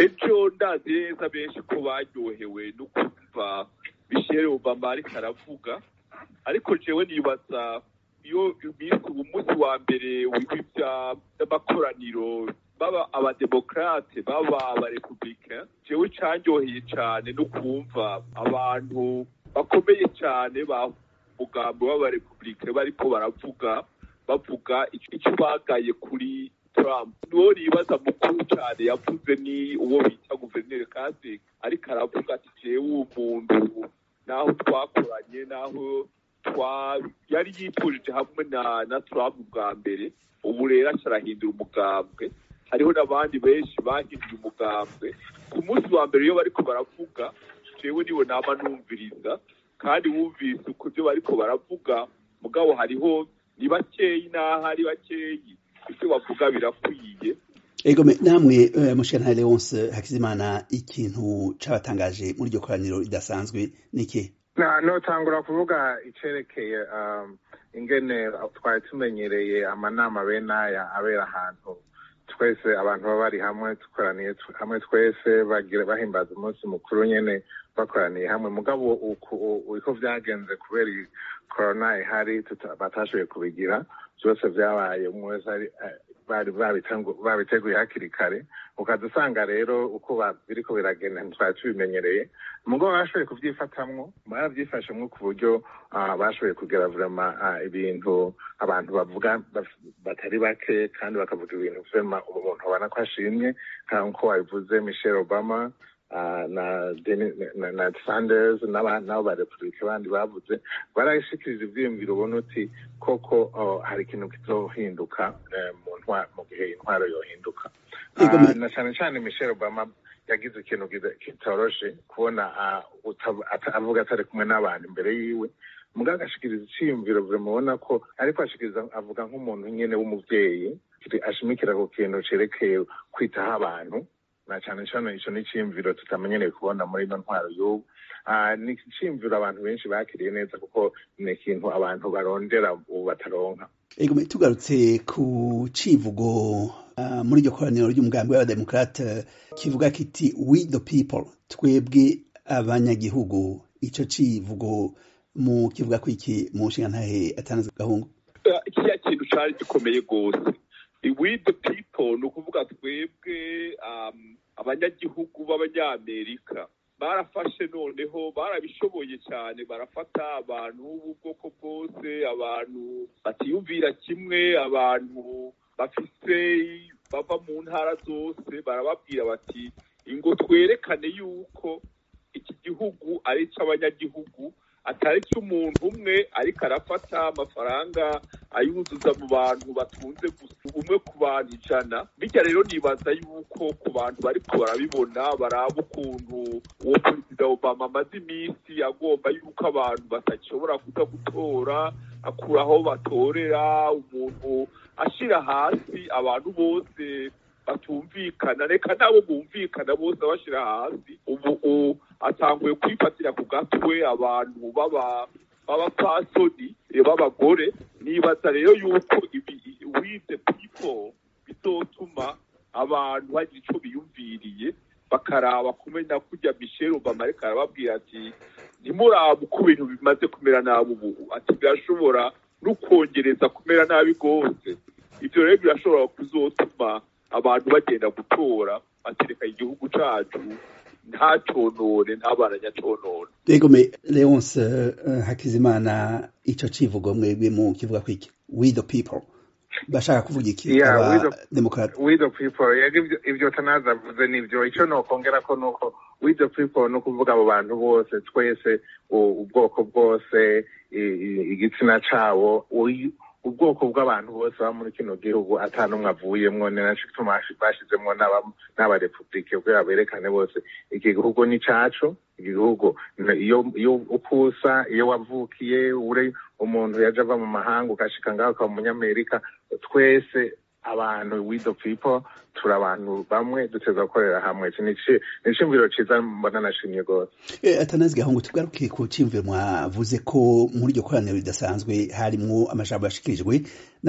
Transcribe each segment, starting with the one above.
ejo ndazi neza benshi ko baryohewe no kumva michelle obama ariko aravuga ariko jewe nibaza iyo iminsi umunsi wa mbere w'amakoraniro baba abademokrate baba abarepublika jewe canyoheye cane no kumva abantu bakomeye cane ba mugambo w'abarepublika bariko baravuga bavuga icyo bagaye kuri Trump nuwo nibaza mukuru cyane yavuze ni uwo bita guverineri Kasich ariko aravuga ati jewe uwo muntu naho twakoranye naho twa yari yitujije hamwe na na Trump bwa mbere ubu rero arahindura umugambwe hariho n'abandi benshi bahinduye umugambwe ku munsi wa mbere iyo bariko baravuga jewe niwe nama numviriza kandi wumvise uko ibyo bariko baravuga mugabo hariho ni bakeyi n'aho ari bakeyi ibyo bavuga birakwiye ego namwe mushana Leonce Hakizimana ikintu cabatangaje muri iryo koraniro ridasanzwe niki notangura kuvuga icerekeye ingene twari tumenyereye amanama bene aya abera ahantu twese abantu baba bari hamwe dukoraniye hamwe twese bahimbaza umunsi mukuru nyene bakoraniye hamwe mugabo uko vyagenze kubera korona ihari batashoboye kubigira byose vyabaye umwe wese babiteguye hakiri kare ukaza usanga rero uko biriko biragenda ntitwari tubimenyereye mugabo bashoboye kuvyifatamwo baravyifashemwo ku buryo bashoboye kugera vrema ibintu abantu bavuga batari bake kandi bakavuga ibintu vrema umuntu abona ko ashimye nkuko wabivuze michelle obama na na sanders n'abo ba repubulika bandi bavuze barashikiriza ivyiyumviro ubona uti koko hari ikintu kizohinduka mu gihe intwaro yohinduka na cane cane michelle obama yagize ikintu kitoroshe kubona avuga atari kumwe n'abantu imbere yiwe mugabo agashikiriza iciyumviro mubona ko ariko ashikiriza avuga nk'umuntu nyene w'umuvyeyi ashimikira ku kintu cerekeye kwitaho abantu na cyane cyane icyo ni icyiyumviro tutamenyereye kubona muri ino ntwaro y'ubu ni icyiyumviro abantu benshi bakiriye neza kuko ni ikintu abantu barondera ubu bataronka ego tugarutse ku civugo muri iryo koraniro ry'umugambi w'abademokrate kivuga kiti we the people twebwe abanyagihugu ico civugo mu kivuga ko iki mu nshinga ntahe atanaze gahungu kiriya kintu cari gikomeye rwose we the people ni ukuvuga twebwe abanyagihugu b'abanyamerika barafashe noneho barabishoboye cyane barafata abantu b'ubwoko bwose abantu batiyumvira kimwe abantu bafise bava mu ntara zose barababwira bati ingo twerekane yuko iki gihugu ari icy'abanyagihugu atari cy'umuntu umwe ariko arafata amafaranga ayuzuza mu bantu batunze gusa umwe ku bantu ijana bityo rero nibaza yuko ku bantu bariko barabibona baraba ukuntu uwo perezida obama amaze iminsi agomba yuko abantu batashobora kuza gutora akuraho batorera umuntu ashira hasi abantu bose batumvikana reka nabo bumvikana bose bashira hasi ubu atanguye kwifatira ku gatwe abantu baba b'abapfasoni b'abagore nibaza rero yuko ibi we the people bizotuma abantu bagira ico biyumviriye bakaraba kumenya kurya michelle obama ariko arababwira ati ntimuraba uko ibintu bimaze kumera nabi ubu ati birashobora no kongereza kumera nabi rwose ivyo rero birashobora kuzotuma abantu bagenda gutora batereka igihugu cacu ntaconone ntabana nyaconone ego me leonce uh, hakizimana ico civugo mwebwe mu kivuga kwiki we the people bashaka kuvuga iki Yeah, aba we the- demokrate we the people yego ivyo- ivyo tanaza avuze nivyo ico nokongera ko nuko we the people no kuvuga abo bantu bose twese u- ubwoko bwose i- i- igitsina cabo uyu- ubwoko bw'abantu bose baba muri kino gihugu ata n'umwe avuyemwo ni naco gituma bashi- bashizemwo n'aba- n'abarepublike kugira berekane bose iki gihugu ni cacu iki gihugu ni- iyo iyo ukusa iyo wavukiye uri umuntu yaje ava mu mahanga ukashika ngaho ukaba umunyamerika twese abantu we the people turi abantu bamwe duteza gukorera hamwe ni iciyumviro ciza mbona nashimye rwose atanazi gahungu tugaruke ku ciyumviro mwavuze ko muri iryo koraniro ridasanzwe harimwo amajambo yashikirijwe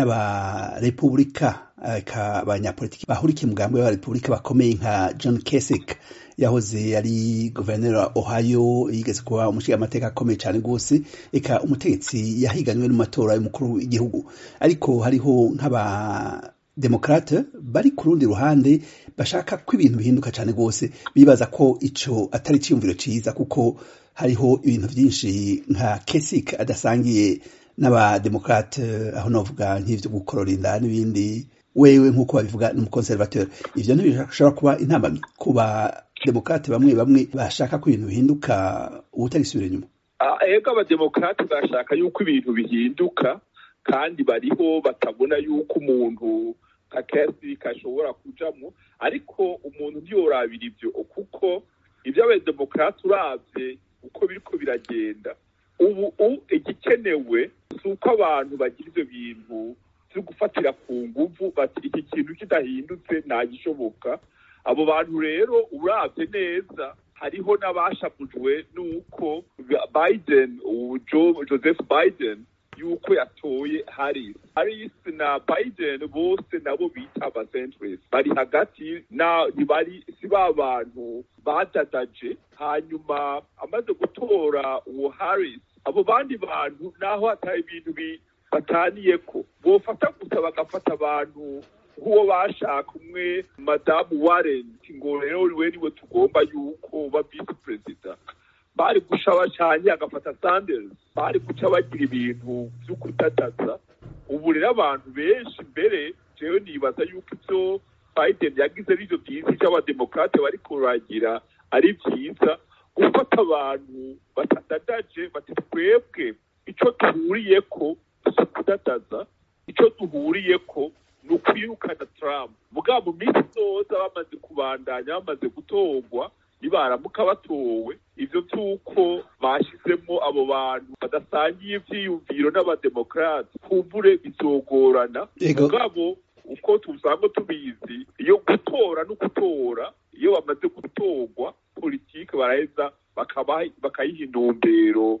n'abarepubulika abanyapolitiki bahurikiye umugambi w'abarepubulika bakomeye nka john kasich yahoze ari guverineri wa ohio yigeze kuba umushingamateka akomeye cyane rwose eka umutegetsi yahiganywe n'amatora y'umukuru w'igihugu ariko hariho nk'aba demokrate bari ku rundi ruhande bashaka ko ibintu bihinduka cyane rwose bibaza ko ico atari iciyumviro ciza kuko hariho ibintu byinshi nka kesik adasangiye n'abademokrate aho novuga nk'ivyo gukorora inda n'ibindi wewe nk'uko babivuga n'umukonservateur ivyo ntibishobora kuba intambamyi ku bademokrate bamwe bamwe bashaka ko ibintu bihinduka ubutagisubira inyuma ego abademokrate bashaka yuko ibintu bihinduka kandi bariho batabona yuko umuntu nka kesi kashobora kujamwo ariko umuntu ntiyorabira ivyo kuko ibyo abademokarate uravye uko biriko biragenda ubu igikenewe si uko abantu bagira ivyo bintu vyo gufatira ku nguvu bati iki kintu kidahindutse ntagishoboka abo bantu rero uravye neza hariho n'abashavujwe n'uko biden joseph biden yuko yatoye Harris Harris na Biden bose nabo bita abacentrist bari hagati na ntibari si ba bantu badadaje hanyuma amaze gutora uwo Harris abo bandi bantu naho hatari ibintu bataniyeko bofata gusa bagafata abantu nk'uwo bashaka umwe madamu Warren ngo rero we niwe tugomba yuko uba vice perezida bari guca bacanye agafata Sanders bari guca bagira ibintu vyo kutataza ubu rero abantu benshi mbere jewe nibaza yuko ivyo Biden yagize arivyo vyiza ivyo abademokrate bariko baragira ari vyiza gufata abantu batadadaje bati twebwe ico duhuriyeko si kudadaza ico duhuriyeko ni ukwirukana Trump mugabo mu minsi zoza bamaze kubandanya bamaze gutorwa nibaramuka batowe ivyo vy'uko bashizemo abo bantu badasangiye ivyiyumviro n'abademokrate kumbure bizogorana mugabo uko tusanzwe tubizi iyo gutora no gutora iyo bamaze gutorwa politike baraheza bakayiha intumbero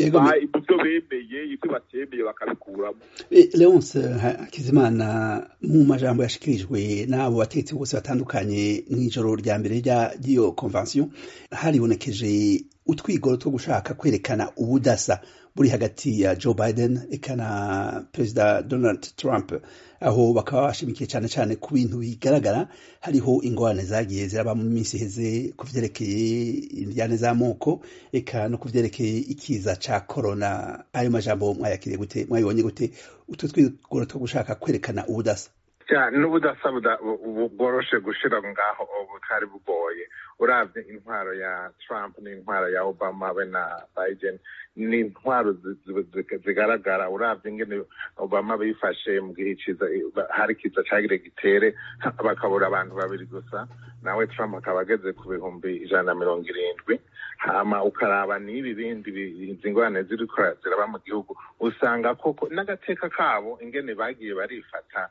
ibyo bemeye ibyo batemeye bakabikuramo leonce hakizimana mu majambo yashikirijwe n'abo bategetsi bose batandukanye mw'ijoro rya mbere ry'iyo convention haribonekeje utwigoro two gushaka kwerekana ubudasa buri hagati ya joe biden eka na perezida donald trump aho bakaba bashimikiye cyane cyane ku bintu bigaragara hariho ingorane zagiye ziraba mu minsi iheze ku vyerekeye indyane z'amoko eka no ku vyerekeye ikiza ca corona ayo majambo mwayakiriye gute mwayibonye gute utwo twigoro two gushaka kwerekana ubudasa n'ubudasa bworoshe gushira ngaho butari bugoye uravye intwaro ya trump n'intwaro ya obama be na biden ni intwaro zigaragara uravye ingene obama bifashe mu gihe ciza hari kiza cagire gitere bakabura abantu babiri gusa nawe trump akaba ageze ku bihumbi ijana na mirongo irindwi hama ukaraba n'ibi bindi izi ngorane ziriko ziraba mu gihugu usanga koko n'agateka kabo ingene bagiye barifata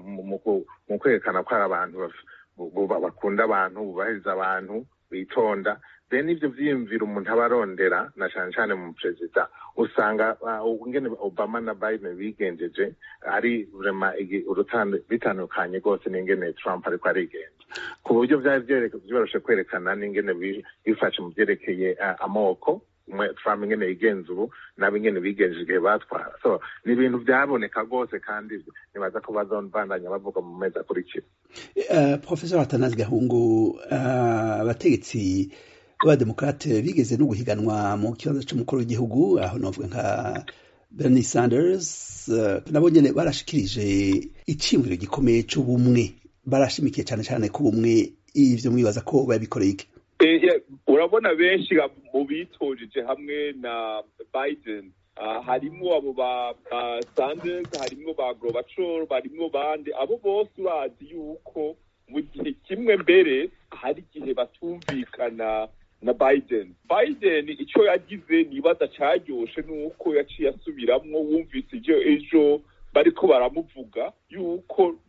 mu kwerekana ko ari abantu bakunda abantu bubahiriza abantu bitonda bene ivyo vyiyumviro umuntu aba arondera na cane cane mu perezida usanga ngene obama na biden bigenjeje ari vrema bitandukanye rwose n'ingene trump ariko arigenza ku buryo vyari vyoroshe kwerekana n'ingene bifashe mu vyerekeye amoko trump ingene yigenza ubu nabo ingene bigenje igihe batwara so ni ibintu vyaboneka rwose kandi nibaza ko bazobandanya bavuga mu mezi akurikira professor atanazi gahungu abategetsi b'abademokrate bigeze no guhiganwa mu kibanza c'umukuru w'igihugu aho novuga nka bernie sanders nabo nyene barashikirije iciyumviro gikomeye c'ubumwe barashimikiye cane cane ku bumwe ivyo mwibaza ko babikoreye iki urabona benshi mu bitojeje hamwe na biden harimwo abo ba sanders harimwo ba gorobacor barimwo bande abo bose urazi yuko mu gihe kimwe mbere hari igihe batumvikana na biden biden icyo yagize nibaza caryoshe nuko yaciye asubiramwo wumvise ivyo ejo bariko baramuvuga yuko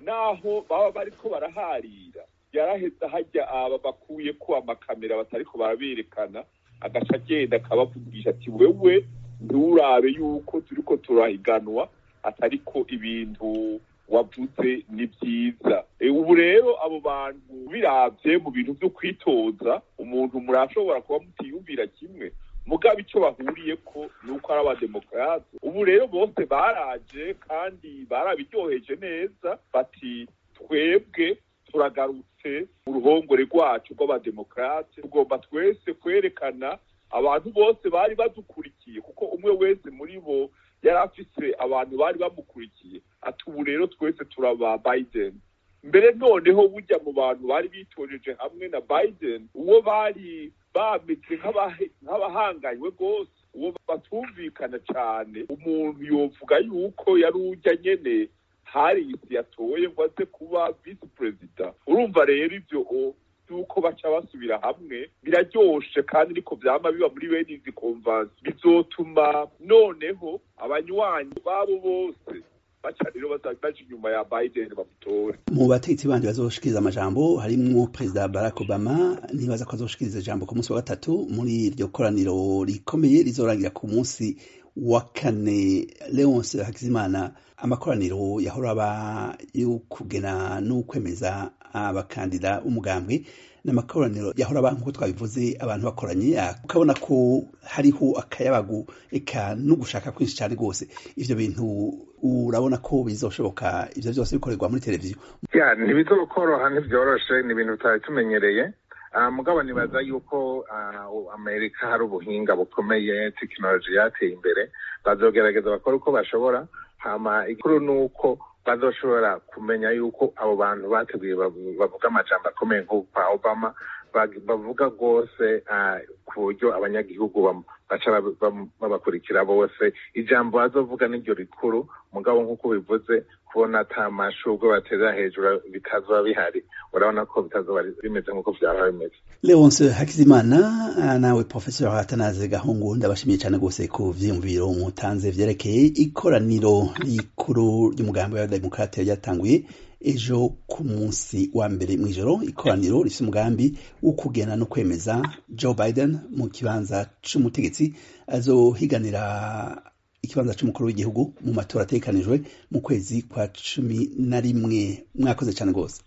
naho baba bariko baraharira yaraheza hajya aba bakuye ko amakamera batariko baraberekana agaca agenda akabavugisha ati wewe nturabe yuko turiko turahiganwa atariko ibintu wavuze ni byiza ubu rero abo bantu biravye mu bintu vyo kwitoza umuntu murashobora kuba mutiyumvira kimwe mugabo icyo bahuriye ko ni uko ari abademokarate ubu rero bose baraje kandi barabiryoheje neza bati twebwe turagarutse mu ruhongore rwacu rw'abademokarate tugomba twese kwerekana abantu bose bari badukurikiye kuko umwe wese muri bo yari afise abantu bari bamukurikiye ati ubu rero twese turaba biden mbere noneho bujya mu bantu bari bitojeje hamwe na biden uwo bari bameze nk'abahanganywe rwose uwo batumvikana cyane umuntu yovuga yuko yari ujya nyene harisi yatoye ngo aze kuba visi perezida urumva rero ivyo yuko baca basubira hamwe biraryoshe kandi niko vyama biba muri bene izi konvansi bizotuma noneho abanywanyi babo bose baca rero baja inyuma ya biden bamutore mu bategetsi bandi bazoshikiriza amajambo harimwo perezida barack obama nibaza ko azoshikiriza ijambo ku munsi wa gatatu muri iryo koraniro rikomeye rizorangira ku munsi wa kane leonce hakizimana amakoraniro yahora aba yo kugena n'ukwemeza abakandida umugambwe n'amakoraniro yahora aba nk'uko twabivuze abantu bakoranye ukabona ko hariho akayabagu eka no gushaka kwinshi cyane rwose ivyo bintu urabona ko bizoshoboka ivyo vyose bikorerwa muri televiziyo ya ntibizokoroha ntibyoroshe ni ibintu tutari tumenyereye mugabo nibaza yuko amerika hari ubuhinga bukomeye tekinoloji yateye imbere bazogerageza bakora uko bashobora hama ikuru ni uko bazoshobora kumenya yuko abo bantu bateguye bavuga amajambo akomeye nk'ukwa obama bavuga rwose ku buryo abanyagihugu baca babakurikira bose ijambo bazovuga n'iryo rikuru mugabo nk'uko bivuze kubona ata mashurwe baterera hejuru bitazoba bihari urabona ko bitazoba bimeze nk'uko vyaba bimeze leonce hakizimana nawe professeur atanaze gahungu ndabashimiye cyane rwose ku vyiyumviro mutanze vyerekeye ikoraniro rikuru ry'umugambi wa demokrate ryatanguye ejo ku munsi wa mbere mw'ijoro ikoraniro rifite umugambi wo kugena no kwemeza joe biden mu kibanza c'umutegetsi azohiganira ikibanza c'umukuru w'igihugu mu matora ategekanijwe mu kwezi kwa cumi na rimwe mwakoze cyane rwose